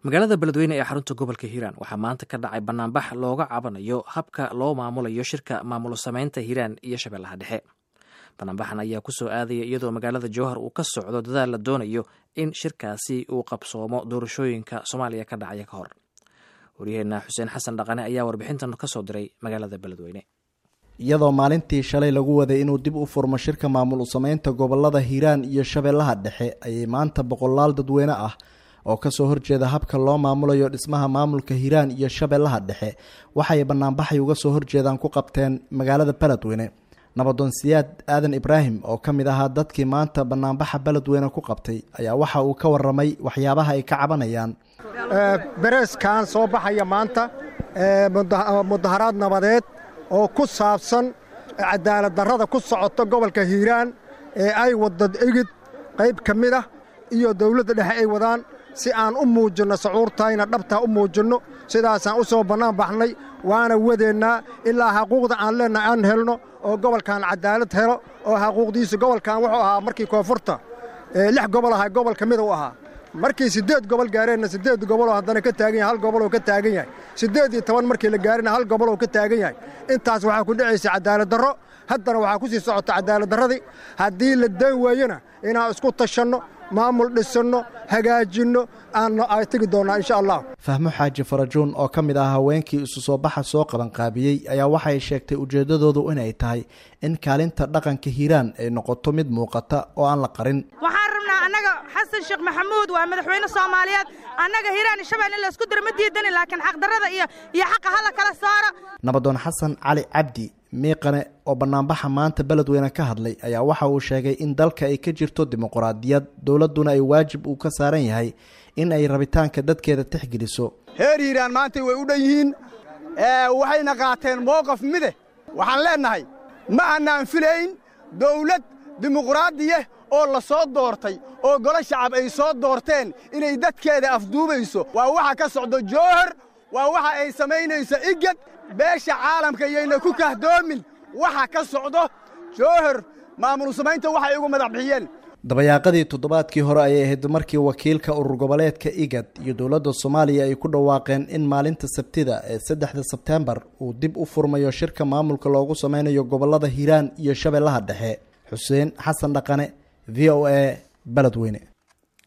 magaalada beledweyne ee xarunta gobolka hiiraan waxaa maanta ka dhacay banaanbax looga cabanayo habka loo maamulayo shirka maamulo sameynta hiiraan iyo shabeellaha dhexe banaanbaxan ayaa kusoo aadaya iyadoo magaalada jowhar uu ka socdo dadaal la doonayo in shirkaasi uu qabsoomo doorashooyinka soomaaliya ka dhacaya ka hor waryaheena xuseen xasan dhaqane ayaa warbixintan kasoo diray magaalada beledweyne iyadoo maalintii shalay lagu waday inuu dib u furmo shirka maamul sameynta gobolada hiiraan iyo shabeellaha dhexe ayay maanta boqolaal dadweyne ah oo kasoo horjeeda habka loo maamulayo dhismaha maamulka hiiraan iyo shabeellaha dhexe waxay banaanbaxay uga soo horjeedaan ku qabteen magaalada beledweyne nabadoon siyaad aadan ibraahim oo ka mid ahaa dadkii maanta banaanbaxa beledweyne ku qabtay ayaa waxa uu ka waramay waxyaabaha ay ka cabanayaan bereeskan soo baxaya maanta mudaharaad nabadeed oo ku saabsan cadaalad darrada ku socota gobolka hiiraan ee ay wadda igid qayb ka mid ah iyo dawladda dhexe ay wadaan si aan u muujinno sacuurtayna dhabtaa u muujinno sidaasaan u soo bannaan baxnay waana wadeennaa ilaa xaquuqda aan leennahay aan helno oo gobolkan cadaalad helo oo xaquuqdiisu gobolkan wuxuu ahaa markii koonfurta lix gobol ahaa gobol ka mida u ahaa markii siddeed gobol gaareenna siddeed goboloo haddana ka taagan yahay hal goboloo ka taagan yahay siddeed iyo toban markii la gaarina hal goboloo ka taagan yahay intaas waxaa ku dhacaysa cadaalad darro haddana waxaa ku sii socota cadaalad darradii haddii la daan waayona inaan isku tashanno maamul dhisanno hagaajinno aanno ay tegi doonnaa insha allah fahmo xaaji farajuun oo ka mid ah haweenkii isu soo baxa soo qabanqaabiyey ayaa waxay sheegtay ujeeddadoodu inay tahay in kaalinta dhaqanka hiiraan ay noqoto mid muuqata oo aan la qarin waxaan rabnaa annaga xasan sheekh maxamuud waa madaxweyne soomaaliyeed annaga hiiraan iyo shabeelle in laysku diro ma diidani laakiin xaqdarrada iyo iyo xaqa hala kala saara nabadoon xasan cali cabdi miiqane oo banaanbaxa maanta beledweyne ka hadlay ayaa waxa uu sheegay in dalka ay ka jirto dimuquraadiyad dowladduna ay waajib uu ka saaran yahay in ay rabitaanka dadkeeda tixgeliso heer hiiraan maantay way u dhan yihiin waxayna qaateen mowqaf mide waxaan leennahay ma annaan filayn dawlad dimuquraadiya oo la soo doortay oo golo shacab ay soo doorteen inay dadkeeda afduubayso waa waxa ka socdo jowhar waa waxa ay samaynayso igad beesha caalamka iyayna ku kahdoomin waxa ka socdo jowhar maamul samaynta waxay ugu madax bixiyeen dabayaaqadii toddobaadkii hore ayay ahayd markii wakiilka urur goboleedka igad iyo dowladda soomaaliya ay ku dhawaaqeen in maalinta sabtida ee saddexda sebteembar uu dib u furmayo shirka maamulka loogu sameynayo gobolada hiiraan iyo shabeellaha dhexe xuseen xasan dhaqane v o a beledweyne